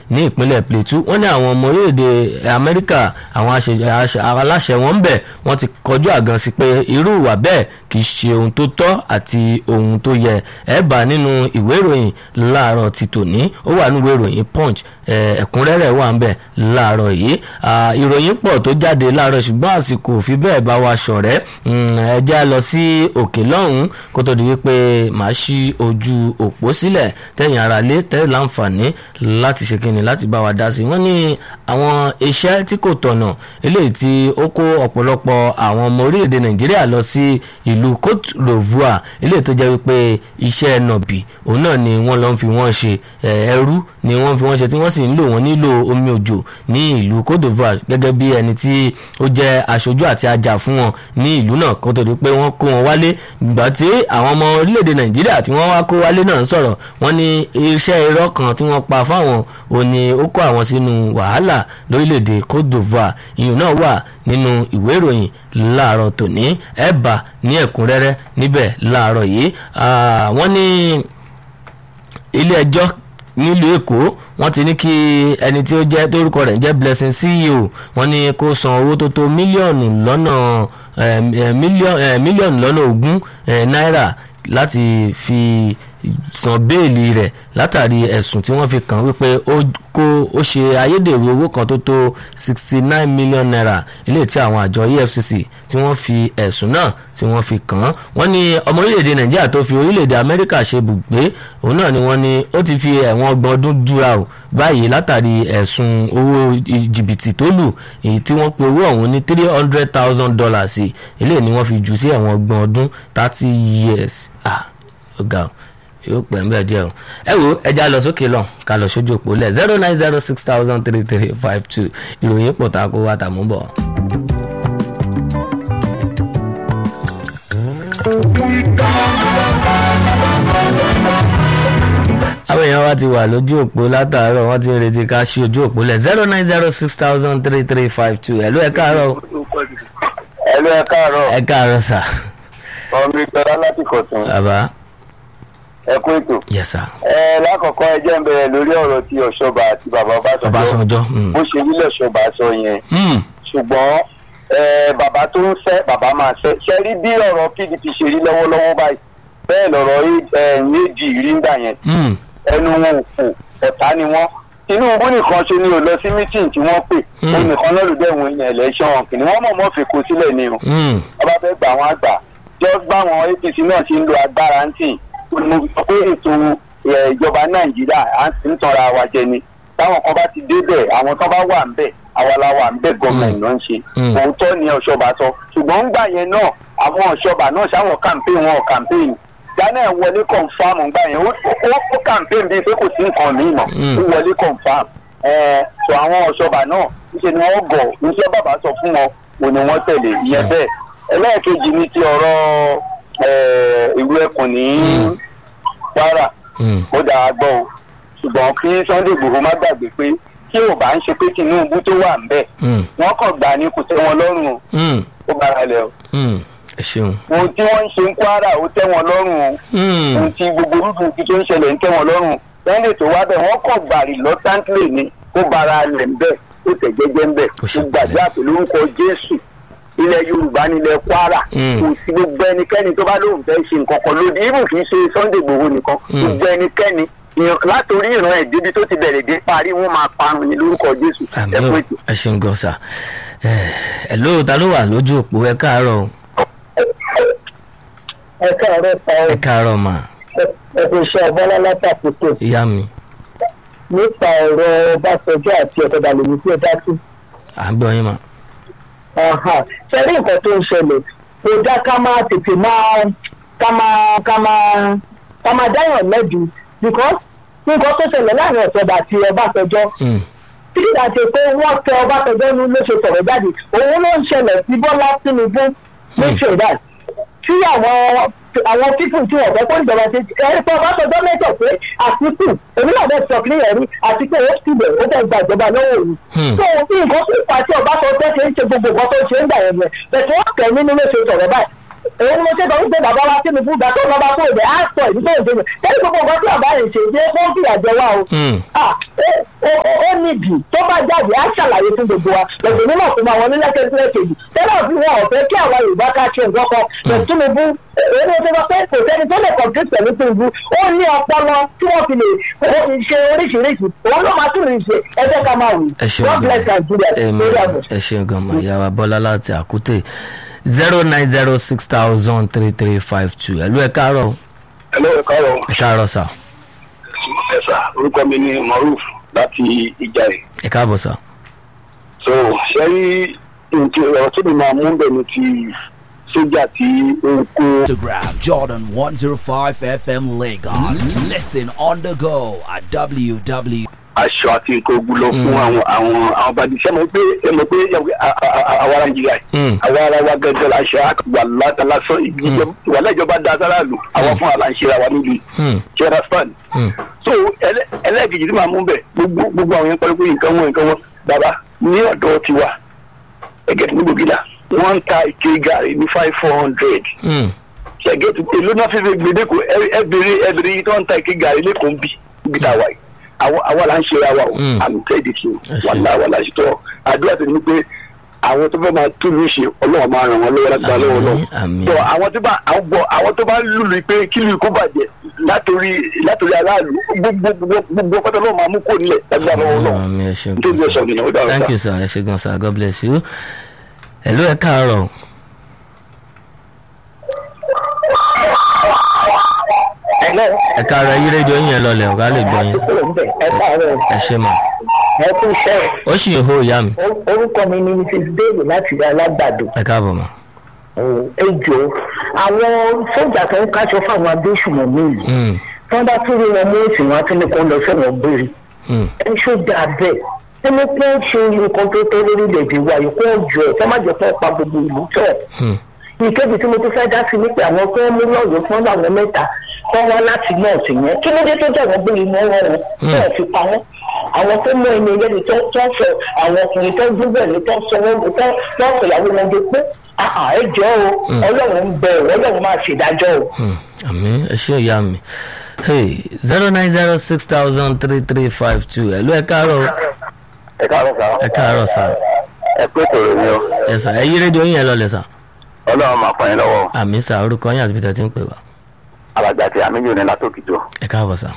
ní ìpínlẹ̀ Plateau wọ́n ní àwọn ọmọ orílẹ̀-èdè Amẹ́ríkà àwọn aláṣẹ wọn ń bẹ̀ wọ́n ti kọjú àgàn sí pé irú ìwà bẹ́ẹ̀ kì í ṣe ohun tó tọ́ àti ohun tó yẹ ẹ bá nínú ìwé ìròyìn láàárọ̀ ti tòní ó wà nínú ìwé ìròyìn Punch ẹ̀kúnrẹ́rẹ́ wà ń bẹ̀ láàárọ̀ yìí ìròyìn pọ̀ tó jáde láàárọ̀ ṣùgbọ́n àsìkò fi bẹ́ẹ̀ bá wa ṣọ̀rẹ́ ẹ já lọ sí òkè lọ́hùn-ún kó tó di wípé màá ṣí ojú òpó sílẹ̀ tẹ̀yìn ara lé tẹ́lẹ̀ láǹfààní láti ṣe kínni láti bá wa dá sí wọ́n ní àwọn iṣẹ́ tí kò tọ̀nà eléyìí tí ó kó ọ̀pọ̀lọpọ̀ àwọn ọmọ orílẹ̀-èdè Nàìjíríà lọ sí ìlú Cote d'Ivoire eléyìí tó jẹ́ wípé iṣẹ́ nọ̀bì òun náà ni wọ́n lọ ń fi wọ́n ṣe ẹrú ni wọ́n fi wọ́n ṣe tí wọ́n sì ń lò wọ́n nílò omi òjò ní ìlú Cote d'Ivoire gẹ́gẹ́ bí ẹni tí ó jẹ́ aṣojú àti ajá fún wọn ní ìlú náà kó tó di pé wọ́n kó wọn wálé ìgbà tí àwọn ọmọ orílẹ̀-èdè Nàìjíríà tí wọ́n wá kó wálé náà ń sọ̀rọ̀ wọ́n ní iṣẹ́ irọ́ kan tí wọ́n pa fáwọn òní ó kó àwọn sínú wàhálà lórílẹ̀-èdè Cote d'Ivoire ìyẹn náà wà nínú ìwé ìròyìn láàárọ̀ tòní ẹ bá ní ẹ̀kúnrẹ́rẹ́ níbẹ̀ láàárọ̀ yìí wọ́n ní ilé ẹjọ́ nílùú èkó wọ́n ti ní kí ẹni tí ó jẹ́ tórúkọ rẹ̀ ń jẹ́ blessing ceo wọ́n ní kó san owó tó tó mílíọ̀nù lọ́nà mílíọ̀nù lọ́nà ogún náírà láti fi san béèlì rẹ̀ látàrí ẹ̀sùn tí wọ́n fi kàn wípé ó kó ó ṣe ayédèrú owó kan tó tó sixty nine million naira ilé tí àwọn àjọ EFCC tí wọ́n fi ẹ̀sùn náà tí wọ́n fi kàn án wọ́n ní ọmọ orílẹ̀-èdè Nàìjíríà tó fi orílẹ̀-èdè Amẹ́ríkà ṣe bùgbé òun náà ni wọ́n ní ó ti fi ẹ̀wọ̀n ọgbọ̀n ọdún jura o báyìí látàrí ẹ̀sùn owó jìbìtì tó lù èyí tí wọ́n pe owó ọ̀hún ní three hundred thousand dollars ilé ni wọ́n fi jù sí ẹ̀wọ̀n ọgbọ̀n ọdún thirty years ah ọ̀gá o yóò pẹ́ ń bẹ̀ díẹ̀ o ẹ wo ẹja lọ sókè lọ ká lọ sójú òpó lẹ̀ zero nine zero six thousand three three five two ìròyìn pọ̀ tá a kó wá tàmú bọ̀. àwọn èèyàn wa ti wà lójú òpó látàárọ̀ wọ́n ti ń retí ká ṣí ojú òpó lẹ̀ zero nine zero six thousand three three five two ẹ̀lú ẹ̀ káàárọ̀. ẹ̀lú ẹ̀ káàárọ̀. ẹ̀ káàárọ̀ sà. ọmọ ìjọba láti kọ̀tún. bàbá ẹ kú ètò. yes sir. ẹ lákọ̀ọ́kọ́ ẹ jẹ́ ń bẹ̀rẹ̀ lórí ọ̀rọ̀ ti ọ̀ṣọ́ba àti bàbá ọbásanjọ́ Ọbásanjọ́. mm. bó ṣe rí lọ́ṣọ́ba sọ yẹn Mm. ṣùgbọ́n ẹ, bàbá tó ń fẹ́ bàbá máa fẹ́ ṣe rí bí ọ̀rọ̀ pdp ṣe rí lọ́wọ́lọ́wọ́ báyìí bẹ́ẹ̀ lọ̀rọ̀ ad rí ń gbà yẹn Mm. ẹnu wọn ò kò ọ̀tá ni wọ́n tinubu nìkan ṣe ni ò lọ sí mítìn tí wọ́n pè Mm. ó nìkan lọ́lùdẹ́ wọn ìyẹn ẹ̀lẹ́ṣọ̀n kìnìún wọ́n mọ̀ mọ́ fèkó sílẹ̀ ni o Mm. ọba fẹ́ gbà wọ́n àgbà just báwọn apc náà ṣe ń lo agbára ń tì mo sọ pé ètò ẹ̀, ìjọba nàìjíríà à ń sì ń tanra wa jẹ ni táwọn kan bá ti débẹ̀ àwọn kan bá wà ń bẹ̀ àwa la wà ń bẹ̀ gọ́ọ̀mẹ̀ntì náà ń ṣe Mm. òótọ́ ni ọ̀ṣọ́ba sọ ṣùgbọ́n ń gbà yẹn náà àwọn ọ̀ṣọ́ba náà ṣáwọn campaign wọn campaign ghana ẹ̀ wọlé confam ń gbà yẹn ó ó- ó campaign bíi pé kò sí nǹkan míì mọ́ Mm. ó wọlé confam ẹ̀ sọ àwọn ọ̀ṣọ́ba náà níṣẹ́ ni wọ́n gọ̀ níṣẹ́ bàbá sọ fún wọn òní wọ́n tẹ̀lé ìyẹn Mm. bẹ́ẹ̀ ẹlẹ́ẹ̀kejì ni ti ọ̀rọ̀ ẹ̀, ìlú ẹkùn ní Mm. kwara Mm. ó dáa gbọ́ o ṣùgbọ́n kí sunday igbòho má gbàgbé pé tí ò bá ń ṣe pé tinubu tó wà ń bẹ̀ Mm. wọ́n kàn gbà ní kò tẹ́ wọn lọ́rùn o Mm. ó bára lẹ̀ o Mm. ẹ ṣeun. ohun tí wọ́n ń ṣe ń kwara ó tẹ́ wọn lọ́rùn o Mm. ohun tí gbogbo rúdùn tí tó ń ṣẹlẹ̀ ń tẹ́ wọn lọ́rùn sunday tó wá bẹ̀ wọ́n kàn gbà reluctantly ni kó bára lẹ̀ ń bẹ̀ ó tẹ̀ jẹ́jẹ́ ń bẹ̀ Kò ṣe ó gbàdúrà pẹ̀lú orúkọ jésù ilẹ̀ yorùbá nílẹ̀ kwara Mm. kò sí gbogbo ẹnikẹ́ni tó bá lóun fẹ́ ṣe nǹkan kan lóde ibù kì í ṣe sunday igbòho nìkan Mm. gbogbo ẹnikẹ́ni ìyàn látòrí ìran ẹ̀ débi tó ti bẹ̀rẹ̀ dé parí wọ́n máa parun ní lórúkọ jésù àmì ẹ ò kú ètò. ẹ ṣeun gan sa ẹ ló ta ló wà lójú òpó ẹ káàárọ̀ o. ẹ káàárọ̀ pa ẹ káàárọ̀ mà ẹ̀kọ́ iṣẹ́ ọgbọ́nlá látàkùtò ìyá mi nípa ọ̀rọ̀ ọbásanjọ́ àti ọ̀kadà lèmi tí ẹ dá sí. à ń gbọ́ yín mà. ṣe rí nǹkan tó ń ṣẹlẹ̀ kò dá ká máa tètè máa ká máa ká máa ká máa dáyàn lẹ́bi because nǹkan tó ṣẹlẹ̀ láàrin ọ̀sọ̀dà àti ọbásanjọ́ Mm. tí kìí dà ṣe pé wọ́n tẹ ọbásanjọ́ ní ló ṣe sọ̀rọ̀ jáde òun ló ń ṣẹlẹ̀ sí bọ́lá tinubu ní ṣèdá tí àwọn àwọn pípù tí wọ́n fẹ́ kó ìjọba ṣe ẹ̀rí pé ọbásanjọ́ mẹ́tọ̀ pé àtìkù èmi náà bẹ́ẹ̀ sọ kílẹ̀ rí àti pé ó ti bẹ̀ ó fẹ́ gba ìjọba lọ́wọ́ òun. Hmm. tó bí nǹkan tó fà tí ọbásanjọ́ ṣe ń ṣe gbogbo nǹkan tó ṣe ń gbà yẹn yẹn bẹ̀tẹ̀ wọ́n tẹ̀ nínú ló ṣe sọ̀rọ̀ báyìí òun ló ṣe tọ́jú pé bàbá wa tinubu gbà tó lọ́ba tó ìbẹ̀ á sọ ìdí tó ìdí rẹ̀ kẹ́lí gbogbo nǹkan tí bàbá yẹn ṣe ṣe kó fìyà jẹ wá o Mm. ah ó ó ó nídìí tó bá jáde á ṣàlàyé fún gbogbo wa lọ́sẹ̀ nínú ọ̀tún àwọn onílẹ̀kẹ̀sílẹ̀ kejì tẹ́lẹ̀ bí wọn ò fẹ́ kí àwa yorùbá ká ṣe nǹkan kan pẹ̀lú tinubu èyí tó sọ pé kò sẹ́ni tó lè compete pẹ̀lú tinubu ó ní ọpọlọ tí wọ́n fi lè ṣe oríṣiríṣi òun ló máa tún lè ṣe ẹjẹ́ ká máa wù ẹ ṣeun God bless Nigeria gan lórí àbọ̀. ẹ ṣeun gan ma ìyá wa bọ́lá láti àkútè zero nine zero six thousand three three five two ẹ̀lú ẹ̀ káàárọ̀ Hello, ẹ káàárọ̀. ẹ̀ káàárọ̀ sà ẹ sà orúkọ mi ni Maruf láti Ìjàyè. ẹ̀ káàbọ̀ sà. so ṣe rí nǹkan ọ̀rọ̀ tó mi máa mú bẹ̀ ni ti sójà tí ó ń kó Instagram Jordan 105 FM Lagos. Listen on the go at www. aṣọ àti nǹkan ogun lọ fún àwọn àwọn àwọn bàdí ṣe mọ̀ pé ẹ mọ̀ pé àwa ara Nàìjíríà Mm. àwa ara wa gẹ́gẹ́ la ṣe wà lásán ìwà lẹ́jọba da sára lò àwọn fún àlà ń ṣe ra wa nílùú Hmm. ṣẹ́ra span Hmm. so ẹlẹ́- ẹlẹ́ẹ̀kejì tí màá mú bẹ̀ gbogbo gbogbo àwọn yẹn pẹ̀lú pé nǹkan wọn nǹkan wọn bàbá ní ọ̀dọ̀ tiwa ẹgẹ tí gbogbo gíga wọ́n ń ta ike gàrí ní five four hundred Hmm. ṣẹ̀gẹ́ tí èló náà fi fi gbèdéko ẹbìrin ẹbìrin yìí tó ń ta ike gàrí lẹ́kọ̀ọ́ ń bì níbi tá a wà yìí àwa àwa là ń ṣe ara wa o Mm. àmì tẹ́ẹ̀dì sí Ẹ ṣé. wà láwa là ń ṣètò àdúrà tó ní pé àwọn tó fẹ́ máa tún mí ṣe ọlọ́run máa ràn wọ́n lọ́wọ́ lágbára lọ́wọ́ Àmín, náà àmín. tó àwọn tó bá àwọn gbọ́- àwọn tó bá lùlù pé kí lù kó bàjẹ́ látòrí látòrí aráàlú gbogbo gbogbo gbogbo pátá lọ́wọ́ máa mú kó nílẹ̀ lágbára lọ́wọ́ náà Àmì ẹ ṣeun nítorí gan ẹ̀sọ́ sà. nìyẹn ó dára thank sá. you sir ẹ ṣe gan sir god bless you. ẹ̀lú ẹ̀ káàárọ̀ Hello. ẹ̀ káàárọ̀ yí rédíò yín yẹn lọlẹ̀ ọ̀gá lè gbọ́ yín ẹ káàárọ̀ ẹ ṣe mà ẹ kú iṣẹ́ ó sì ń hó ìyá mi o- orúkọ mi ni mrs dale láti alágbàdo ẹ káàbọ̀ mà. ejò àwọn sójà tó ń káṣọ fáwọn agbésùnmọ̀ mi yìí Hmm. tí wọ́n bá tún rí wọn mú èsì wọn á tún ní kó lọ sẹ́wọ̀n gbére Hmm. ẹ ṣó dáa bẹ́ẹ̀ ẹni pé ó ṣe nǹkan tó tẹ́ lórílẹ̀‐èdè wa yìí kó jọ ẹ̀ kó má jẹ́ kó pa gbogbo ìlú tọ̀ Hmm. ìkébi tí mo tún fẹ́ dá sí ni pé àwọn tó ń mú lọ́yọ̀ọ́ fún àwọn mẹ́ta kọ́ wá láti nọ́ọ̀sì yẹn kí ló dé tó jẹ́ wọ́n gbé inú wọn wọn tí wọ́n fi pa wọ́n àwọn tó mú ẹni ẹlẹ́ni tó tó sọ àwọn ọkùnrin tó gbúgbẹ̀ ní tó sọ wọn tó tó sọ ìyàwó wọn di pé àhà ẹ jọ o ọlọ́run ń bẹ ọ ọlọ́run máa ṣèdájọ́ o. Hmm. àmì ẹ ṣe ìyá mi zero nine zero six thousand three three five two ẹ̀lú ẹ̀ káàárọ̀ ẹ káàárọ̀ sá ẹ̀ káàárọ̀ sà ẹ pé kòrò ni o ẹ̀ sà ẹ̀ yí rédíò yín yẹn lọlẹ̀ sà ọlọ́run máa pọ̀ yín lọ́wọ́ àmì sà orúkọ yín àti peter ti ń pè wá alàgbà tí àmì yóò ní látòkìjọ ẹ̀ káàbọ̀ sà.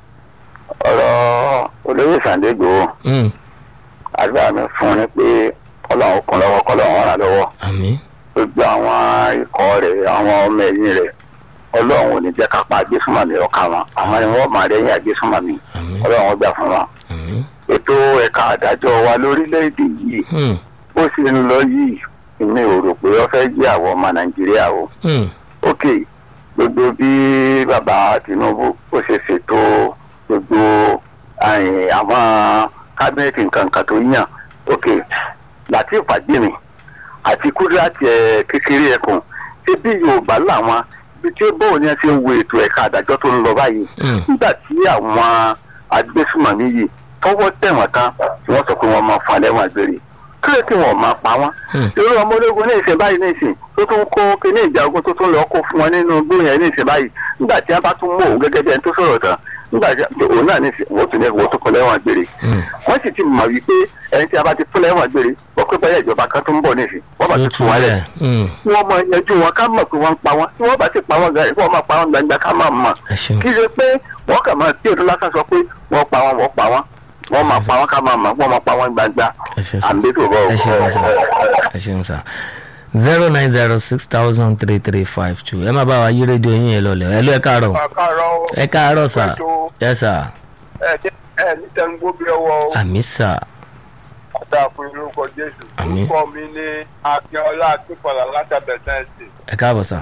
ọ̀rọ̀ olóyè sàndégbò Hmm. àdúrà mi fún un ní pé ọlọ́run kún lọ́wọ́ kọ́lọ́run ràn lọ́wọ́ àmì gbogbo àwọn ikọ̀ rẹ̀ àwọn ọmọ ẹ̀yìn rẹ̀ ọlọ́run ò ní jẹ́ ká pa agbésùnmọ̀mí ọ̀ka wọn àwọn ni wọ́n máa rẹ́yìn agbésùnmọ̀mí àmì ọlọ́run ó gbà fún wọn. àmì. ètò ẹ̀ka àdájọ́ wa lórílẹ̀‐èdè yìí Hmm. bó ṣe ń lọ yìí èmi ò rò pé wọ́n fẹ́ jẹ́ àwọn ọmọ nàìjíríà o. Hmm. ok gbogbo bí bàbá tinubu ó ṣe ṣètò gbogbo àyìn, àwọn kábínẹ̀tì nǹkan kan tó yàn ok láti ìpàdémi àti kúrẹ́àtì ẹ̀ kékeré ẹkùn ṣé bí yorùbá làwọn ibi tí ó bóun ni ẹ ṣe ń wo ètò ẹ̀ka àdájọ́ tó ń lọ báyìí Hmm. nígbà tí àwọn agbésùmọ̀mí yìí tọwọ́ tẹ̀wọ̀n tán tí wọ́n sọ pé wọ́n máa falẹ̀ wọn gbére kílẹ̀ tí wọ́n máa pa wọ́n Hmm. irú ọmọ ológun ní ìsìn báyìí ní ìsìn tó tún kó kíní ìjà ogun tó tún lọ kó fún wọn nínú igbó yẹn ní ìsìn báyìí nígbà tí wọn bá tún mú òun gẹ́gẹ́ bí ẹni tó sọ̀rọ̀ tán nígbà tí òun náà ní ìsìn wọ́n tún ní wọ́n tún kọ́ lẹ́wọ̀n gbére Hmm. wọ́n sì ti mọ̀ wípé ẹni tí a bá ti fún lẹ́wọ̀n gbére wọ́n pé báyà ìjọba kan tó ń bọ̀ ní ìsìn wọ́n bá tó ti tu fún wọn lẹ̀ rẹ̀ Hmm. wọ́n mọ yanjú wọn ká mọ̀ pé wọ́n ń pa wọn tí wọ́n bá ti pa wọn gan wọ́n máa pa wọn gbangba ká máa mọ̀ ẹ ṣeun kí ṣe pé wọ́n kàn máa tí èdè lásán sọ pé wọ́n pa wọn wọ́n pa wọn wọ́n máa pa wọn ká máa mọ̀ wọ́n máa pa wọn gbangba ẹ ṣe sà àmì tó bọ̀ ẹ ṣeun sà ẹ ṣeun sà zero nine zero six thousand three three five two ẹ má bá wa yí rédíò yín yẹn lọlẹ̀ ẹ̀ ló ẹ̀ káàárọ̀ àkàrọ̀ ẹ káàárọ̀ sà ẹ sà ẹ ẹ ní tẹnugbó bí ọwọ́ àmì sà ọ̀tá fún orúkọ jésù Àmín. orúkọ mi ní akínọlá akínfọlá látàbẹ̀sẹ̀ǹsì ẹ káàbọ̀ sà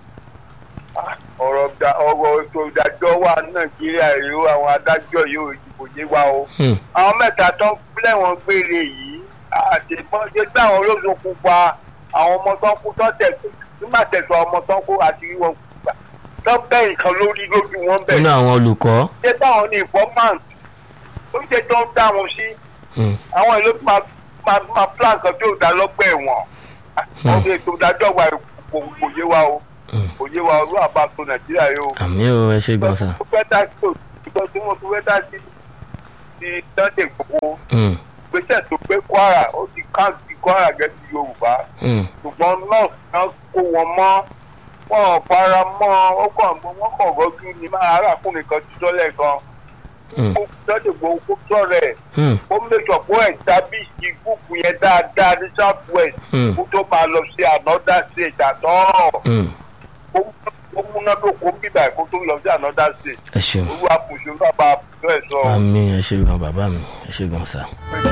ọ̀rọ̀ da- ọ̀rọ̀ ètò ìdájọ́ wà ní nàìjíríà ìlú àwọn adájọ́ yóò ìdìbò yé wa o Hmm. àwọn mẹ́ta tó ń pílẹ̀ wọn gbére yìí àtẹ̀gbọ́n ṣe gbé àwọn olóṣogbo pa àwọn ọmọ tó ń kú tó tẹ̀sán nígbà tẹ̀sán ọmọ tó ń kú àti rí wọn gbà tó bẹ́ nǹkan lórí lójú wọn bẹ̀ nínú àwọn olùkọ́ ṣé táwọn ní informant ó ṣe tó ń dá wọn sí Hmm. àwọn ìlú máa máa máa plan kan tí ò dá lọ́gbẹ́ ẹ̀wọ̀n àwọn ètò ìdájọ́ wa kò kò yé wa o Hmm. kò yé wa olú àbáṣọ nàìjíríà yìí o. àmì ò ẹ ṣe gan sà tó fẹ́ dá sí ìgbà tí wọ́n tó fẹ́ dá sí ti sunday gbogbo Mm, gbèsè tó gbé kwara ó ti káàkiri kwara gẹ́gẹ́ bí yorùbá mm, ṣùgbọ́n nọ́ọ̀sì náà kó wọn mọ́ wọn ò fara mọ́ ó kàn gbọ́ wọn kàn rọ́jú ni máa arákùnrin kan ti sọ́lẹ̀ gan mm, ó jáde gbọ́ ó sọ̀rọ̀ ẹ̀ mm, ó mẹ́jọ fún ẹ̀dábìsì gúúpù yẹn dáadáa ní south west mm, kó tó máa lọ sí another state àtọ́ mm. ó múnádóko ń bíbà kó tó lọ sí another state ẹ ṣeun olúwa kò ṣe bàbá àbúrò ẹ̀ sọ. àmì ẹ ṣe gan bàbá mi ẹ ṣe gan sá.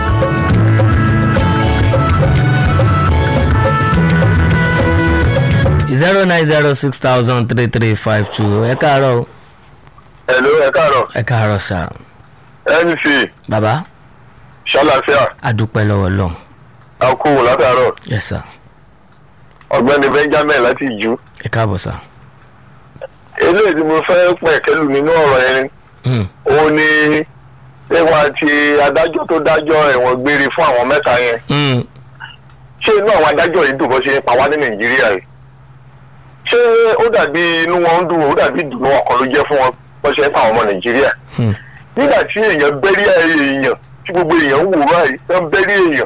zero nine zero six thousand three three five two ẹ káàárọ̀ o. ẹ̀lú ẹ káàárọ̀ ẹ káàárọ̀ sá. nc bàbá ṣàlàfíà adúpẹ́ lọ́wọ́ lọ́hùn. àkúwò látàárọ̀ yes sir ọ̀gbẹ́ni benjamin láti ìjú ẹ káàbọ̀ sá. eléyìí tí mo fẹ́ pẹ̀kẹ́lù nínú ọ̀rọ̀ yẹn Mm, òun ni nípa ti adájọ́ tó dájọ́ ẹ̀wọ̀n gbére fún àwọn mẹ́ta yẹn mm, ṣé inú àwọn adájọ́ yìí dùn bó ṣe ń pa wá ní nàìjíríà yìí ṣé ó dàbí inú wọn ń dùn ó dàbí ìdùnnú ọkàn ló jẹ́ fún wọn bó ṣe ń pa àwọn ọmọ nàìjíríà mm, nígbà tí èèyàn bẹ́rí èèyàn tí gbogbo èèyàn ń wò báyìí tó ń bẹ́rí èèyàn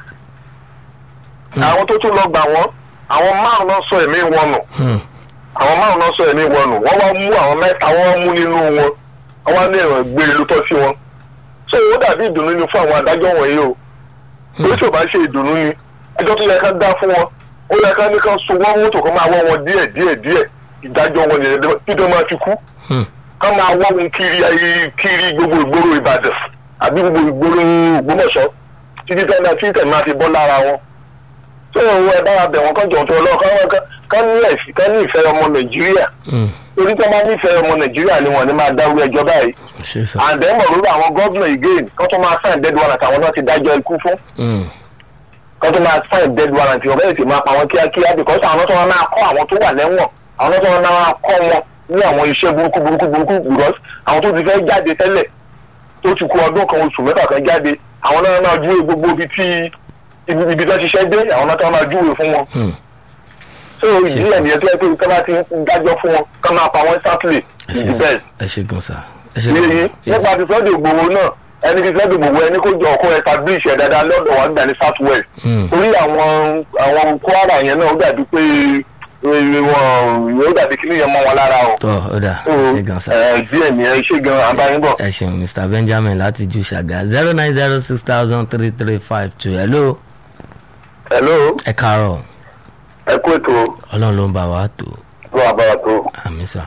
Hmm. àwọn tó tún lọ gbà wọ́n àwọn márùn náà sọ ẹ̀mí wọn nù mm, àwọn márùn náà sọ ẹ̀mí wọn nù wọ́n wá mú àwọn mẹ́ta wọ́n wá mú nínú wọn wọ́n wá ní ẹ̀wọ̀n gbére ló tọ́ sí wọn so ó dàbí ìdùnnú ni fún àwọn adájọ́ wọ̀nyí o bí tí ò bá ṣe ìdùnnú ni ẹjọ́ tó yẹ ká dá fún wọn ó yẹ ká ní ká so wọ́n mọ́tò kan máa wọ́ wọn díẹ̀ díẹ̀ díẹ̀ ìdájọ́ wọn nìyẹn dídọ́ máa fi kú mm, ká máa wọ́ wọn kiri ayé kiri gbogbo ìgboro ìbàdàn àbí gbogbo ìgboro ògbómọ̀ṣọ́ títí tẹ́lẹ̀ tí tẹ̀ máa fi bọ́ lára wọn tó o ẹ bá wa bẹ̀ wọ́n kán jọ̀ tó lọ ká ní ẹ̀sìn ká ní ìfẹ́ ọmọ nàìjíríà mm. torí tí wọ́n bá nífẹ̀ẹ́ ọmọ nàìjíríà ni wọ́n ní máa dárú ẹjọ́ báyìí ṣe sá. àǹdẹ́mọ̀ lórí àwọn gọ́vnà again kán tó máa sign dead warrant àwọn náà ti dájọ́ ikú fún Mm, kán tó máa sign dead warrant wọ́n bẹ́ẹ̀ sì máa pa wọn kíákíá because àwọn tó wọn máa kọ́ àwọn tó wà lẹ́wọ̀n àwọn tó wọn máa kọ́ wọn ní àwọn iṣẹ́ burúkú burúkú burúkú because àwọn tó ti fẹ́ jáde tẹ́lẹ̀ tó ti kú ọdún kan oṣù mẹ́fà kan jáde àwọn náà máa júwe gbogbo ibi tí ibi ibi tó ṣiṣẹ́ dé àwọn náà tó máa júwe fún wọn mm. so ìdí ẹ̀ nìyẹn tó yẹ pé tó bá ti ń dájọ́ fún wọn kán máa pa wọn sáfìlì ẹ is ṣe the sá best ẹ ṣe gan sá. ẹ ṣe yéyí gan nípa ti sọ́dọ̀ ìgbòho náà ẹni tí sọ́dọ̀ ìgbòho ẹni kó jọ ọkọ establish ẹ̀ dáadáa lọ́dọ̀ wa gbà ní south west Mm, torí àwọn àwọn kwara yẹn náà ó dàbí pé eh, wọn ó dàbí kí nìyẹn mọ́ wọn lára o. tọ́ ọ dà So, ẹ ṣe gan sá. eh, díẹ̀ ni ẹ ṣe gan abáyínbọ̀. ẹ ṣeun mr benjamin láti ju ṣàgà zero nine zero six thousand three three five two hello hello ẹ káàárọ̀ ẹ kú ètò ọlọ́run ló ń bá wa tó ló wà bára tó àmì sá.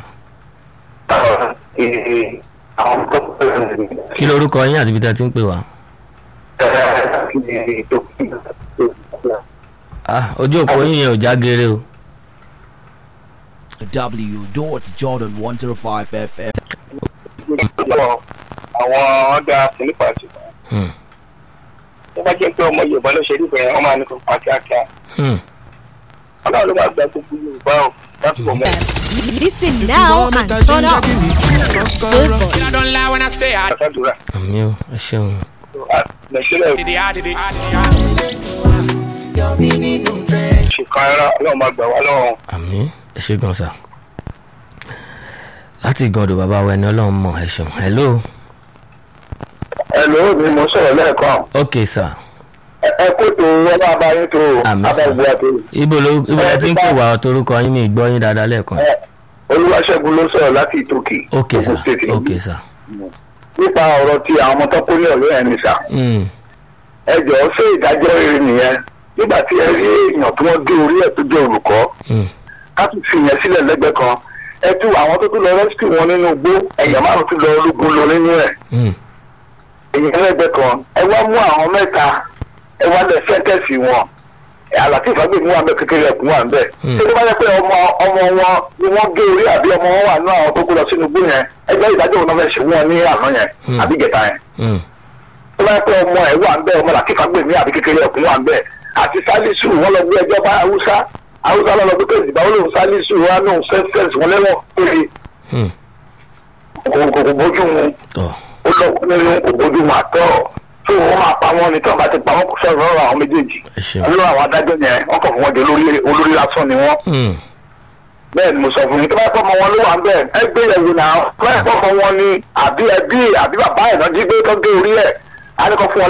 àwọn tó kí lorúkọ yín àti ibi tí a ti ń pè wá. ah ojú òpó yín yẹn ò já geere o. w.jordan105fm. àwọn ọ̀dà sílípà ti Hmm, tó bá jẹ́ pé ọmọ yorùbá ló ṣe nípa ẹ̀ wọ́n máa ní kó pa kíákíá hmm. ọlọ́run ló máa gba gbogbo yorùbá o láti bọ̀ mọ́. Listen now and turn up. Good boy. I don't lie when I say I àtàdúrà àmì o ẹ ṣeun. nàìjíríà did it, I did it. I did it. ṣèkan ara ọlọ́run máa gbà wá lọ́wọ́ àmì ẹ ṣe gan sá. láti ìgànnì bàbá wa ẹni ọlọ́run mọ̀ ẹ ṣeun hello ẹ ló ní mo sọ̀rọ̀ lẹ́ẹ̀kan ok sá ẹ kó tó wọn bá bá yín tó àmì sá abẹ́gbẹ́ àti ibo ló ibo la ti ń pè wá torúkọ yín mi gbọ́ yín dáadáa lẹ́ẹ̀kan. olúwaṣẹ́gun ló sọ̀rọ̀ láti ìtòkè ok sá Ogun State. ok sá. nípa ọ̀rọ̀ ti àwọn ọmọ tó kó ní ọ̀rọ̀ ẹ̀ ní sà Hmm, ẹ jọ̀ọ́ ṣé ìdájọ́ rere nìyẹn nígbà tí ẹ rí èèyàn tí wọ́n gé orí ẹ̀ tó jẹ́ olùkọ́ hmm, ká tún fi yẹn sílẹ̀ lẹ́gbẹ̀ẹ́ kan ẹ tú àwọn tó tún lọ rẹ́síkì wọn nínú igbó ẹ̀yàn márùn tún lọ ológun lọ nínú ẹ̀ hmm. èyàn lẹ́gbẹ̀ẹ́ kan ẹ wá mú àwọn mẹ́ta ẹ wá lẹ sẹ́ńtẹ̀sì wọn àlàtí ìfagbèmí wà bẹ kékeré ẹkùn wà bẹ Hmm. ṣé tó bá yẹ pé ọmọ ọmọ wọn ni wọ́n gé orí àbí ọmọ wọn wà nínú àwọn tó kó lọ sínú igbó yẹn ẹgbẹ́ ìdájọ́ òun náà fẹ́ ṣe wọn ní àná yẹn Hmm. àbí ìjẹta yẹn Hmm, tó bá yẹ pé ọmọ ẹ wà ń bẹ ọmọ làtí ìfagbèmí àbí kékeré ẹkùn wà ń bẹ àti sálísù wọn lọ gbé ẹjọ́ bá haúsá haúsá lọ lọ gbé kéèsì báwo lòun sálísù wọn lòun sẹ́ńtẹ̀sì wọn lẹ́wọ̀n kiri hmm. kò kò kò bójú mu tọ́ ó lọ nínú òbójúmọ àtọ tó wọn máa pa wọn ní tí wọn bá ti pa wọn kò sọ̀rọ̀ lọ́rọ̀ àwọn méjèèjì ẹ ṣeun. olórí àwọn adájọ́ yẹn wọn kàn fún wọn di olórí olórí lásán ni wọn Hmm, bẹ́ẹ̀ ni mo sọ fún yín tó bá pọ̀ mọ́ wọn ló wà ń bẹ̀ ẹ gbé yẹ̀wò náà tó bá pọ̀ mọ́ wọn ni àbí ẹbí àbí bàbá ẹ̀ náà jí gbé tó gé orí ẹ̀ á ní kó fún wọn